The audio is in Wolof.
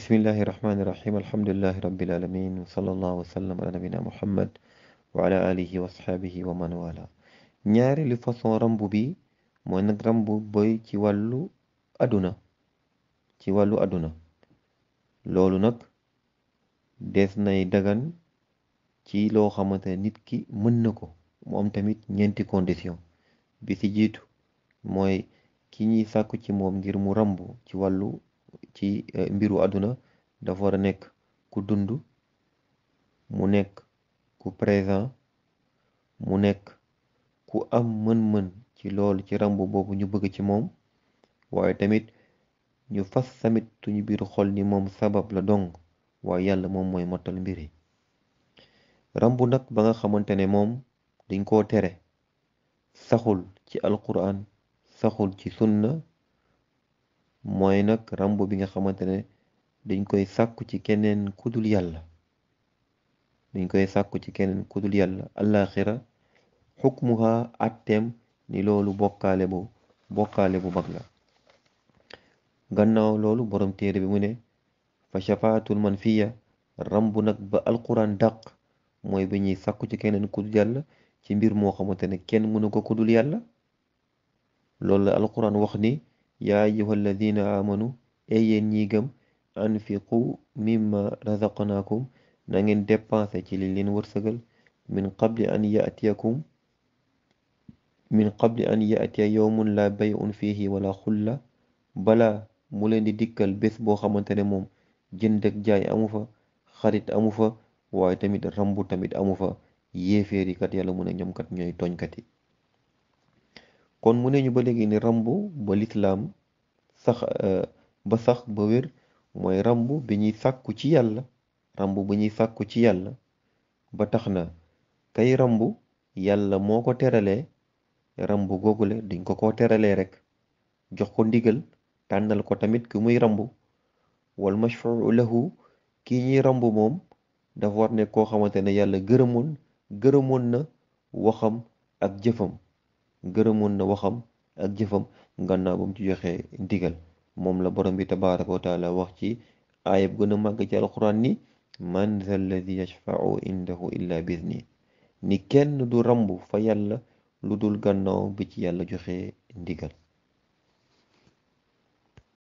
bismillahi rahmaani rahim alhamdulillahi rabbil alamin wa sallallahu wa sallam ala nabina muhammad wa ala alihi wa asxaabihi wa man wala ñaareelu façon rambu bi mooy nag rambu boy ci wàllu àdduna ci wàllu àdduna loolu nag des nay dagan ci loo xamante ne nit ki mën na ko mu am tamit ñeenti condition bi ci jiitu mooy ki ñuy sàkku ci moom ngir mu rambu ci wàllu ci mbiru àdduna dafa war a nekk ku dund mu nekk ku présent mu nekk ku am mën-mën ci loolu ci rambu boobu ñu bëgg ci moom waaye tamit ñu fas tamit suñu biir xol ni moom sabab la dong waaye yàlla moom mooy mottal mbir yi rambu nag ba nga xamante ne moom dañ koo tere saxul ci alquran saxul ci sunna mooy nag rambu bi nga xamante ne dañ koy sàkku ci keneen kudul yàlla dañ koy sàkku ci keneen kudul yàlla alaxira xukmuha atteem ni loolu bokkaale bu bokkaale bu mag la gannaaw loolu borom téere bi mu ne fa shafaatul manfiya rambu nag ba alquran dàq mooy bi ñuy sàkku ci keneen kudul yàlla ci mbir moo xamante ne kenn mënu ko kudul yàlla loolu la alquran wax ni yaa ayyuha alladina amanu ey yéen ñi gëm anfiqu mimma razaqnaakum na ngeen dépensé ci li leen wërsëgal min qabli an yatiyakum min qabli an yatiya yowmun la bay'un fihi wala xulla bala mu leen di dikkal bés boo xamante ne moom jënd ak jaay amu fa xarit amu fa waaye tamit rambu tamit amu fa yéeféeri kat yàlla mu ne ñoom kat ñooy tooñkat yi kon mu ne ñu ba léegi ni rambu ba lislaam sax ba sax ba wér mooy rambu bi ñuy sàkku ci yàlla rambu bi ñuy sàkku ci yàlla ba tax na kay rambu yàlla moo ko teralee rambu googule duñ ko ko teralee rek jox ko ndigal tànnal ko tamit ki muy rambu wal mashfuu lahu kii ñuy rambu moom dafa war ne koo xamante ne yàlla gërëmoon gërëmoon na waxam ak jëfam gërëmoon na waxam ak jëfam gannaaw ba mu ci joxe ndigal moom la borom bi tabaraka wa taala wax ci aayab gën a màgg ci alquran ni man za alladi yashfau indahu illa bizni ni kenn du rambu fa yàlla lu dul gannaaw bi ci yàlla joxe ndigal